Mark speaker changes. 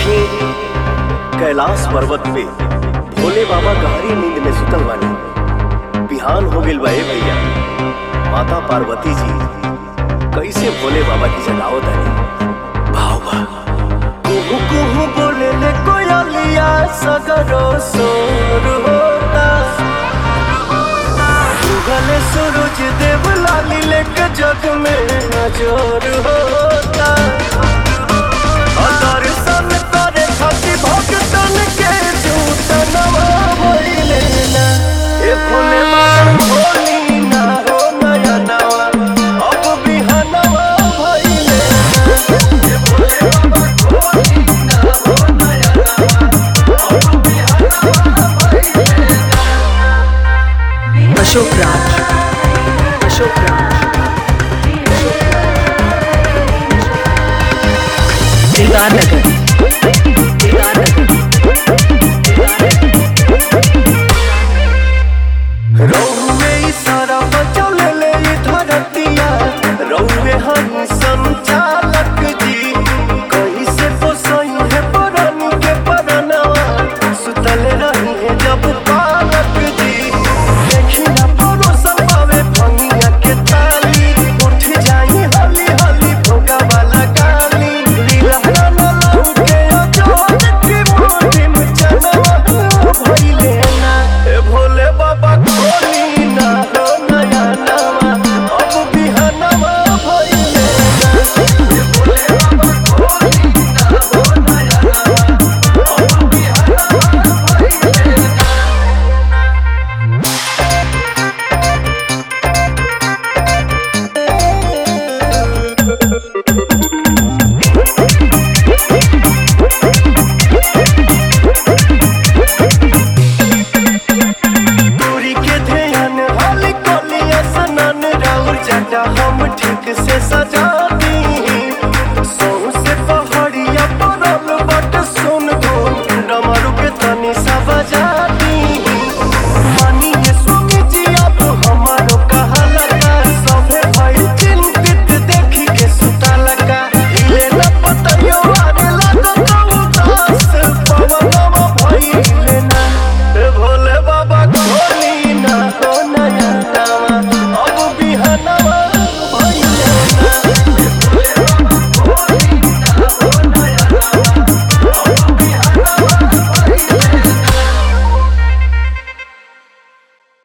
Speaker 1: देखी कैलाश पर्वत पे भोले बाबा गहरी नींद में सुतल बानी बिहान हो गइल बा ए भैया माता पार्वती जी कैसे भोले बाबा की जगावत आनी भाव बा कुहू कुहू बोले ले कोयलिया सगरो सोर होता उगले सूरज देव लाली लेके जग में नजर होता और दर्शन करे खातिर भक्तन के झूठ नवा भइले ना ए भोले बाबा भोली ना हो नया नवा अब बिहनवा भइले ना ए भोले बाबा भोली ना हो नया नवा अब बिहनवा भइले ना
Speaker 2: अशोक राज अशोक राज दिलदार नगर